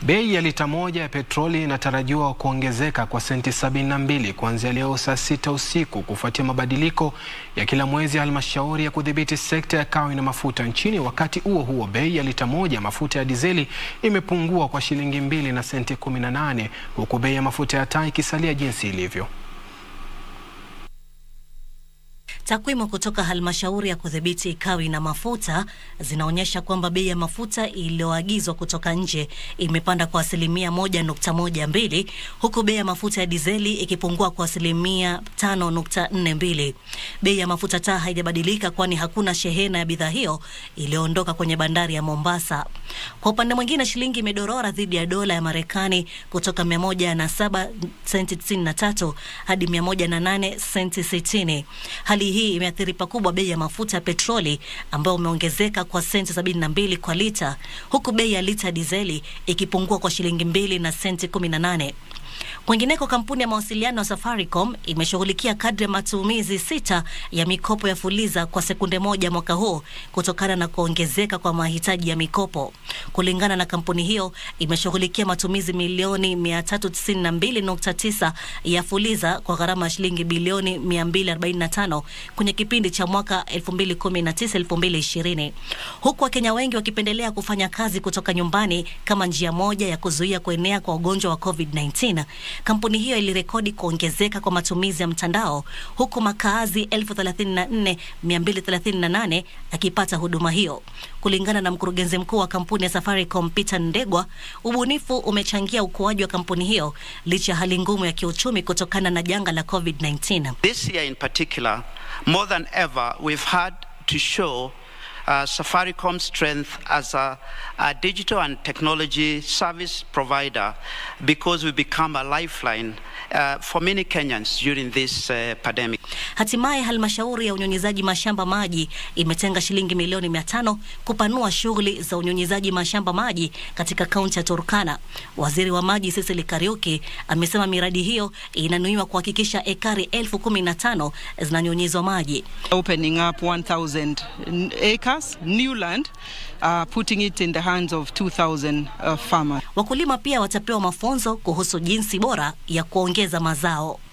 Bei ya lita moja ya petroli inatarajiwa kuongezeka kwa senti 72 kuanzia leo saa sita usiku kufuatia mabadiliko ya kila mwezi ya halmashauri ya kudhibiti sekta ya kawi na mafuta nchini. Wakati huo huo, bei ya lita moja ya mafuta ya dizeli imepungua kwa shilingi mbili na senti 18 huku bei ya mafuta ya taa ikisalia jinsi ilivyo. Takwimu kutoka halmashauri ya kudhibiti kawi na mafuta zinaonyesha kwamba bei ya mafuta iliyoagizwa kutoka nje imepanda kwa asilimia moja nukta moja mbili huku bei ya mafuta ya dizeli ikipungua kwa asilimia tano nukta nne mbili. Bei ya mafuta taa haijabadilika kwani hakuna shehena ya bidhaa hiyo iliyoondoka kwenye bandari ya Mombasa. Kwa upande mwingine, shilingi imedorora dhidi ya dola ya Marekani kutoka mia moja na saba senti tisini na tatu hadi mia moja na nane senti sitini. Hali hii imeathiri pakubwa bei ya mafuta ya petroli ambayo umeongezeka kwa senti sabini na mbili kwa lita huku bei ya lita ya dizeli ikipungua kwa shilingi mbili na senti kumi na nane. Kwingineko, kampuni ya mawasiliano ya Safaricom imeshughulikia kadri ya matumizi sita ya mikopo ya Fuliza kwa sekunde moja mwaka huu kutokana na kuongezeka kwa mahitaji ya mikopo. Kulingana na kampuni hiyo, imeshughulikia matumizi milioni 392.9 ya Fuliza kwa gharama ya shilingi bilioni 245 kwenye kipindi cha mwaka 2019-2020, huku Wakenya wengi wakipendelea kufanya kazi kutoka nyumbani kama njia moja ya kuzuia kuenea kwa ugonjwa wa COVID-19. Kampuni hiyo ilirekodi kuongezeka kwa matumizi ya mtandao huku makaazi 34238 akipata huduma hiyo. Kulingana na mkurugenzi mkuu wa kampuni ya Safaricom Peter Ndegwa, ubunifu umechangia ukuaji wa kampuni hiyo licha ya hali ngumu ya kiuchumi kutokana na janga la COVID-19. This year in particular, more than ever, we've had to show uh, Safaricom's strength as a, a digital and technology service provider because we become a lifeline uh, for many Kenyans during this uh, pandemic. Hatimaye halmashauri ya unyunyizaji mashamba maji imetenga shilingi milioni mia tano kupanua shughuli za unyunyizaji mashamba maji katika kaunti ya Turkana. Waziri wa maji Cecily Kariuki amesema miradi hiyo inanuiwa kuhakikisha ekari elfu kumi na tano zinanyunyizwa maji. opening up 1,000 acres, new land, uh, putting it in the hands of 2,000 uh, farmers. Wakulima pia watapewa mafunzo kuhusu jinsi bora ya kuongeza mazao.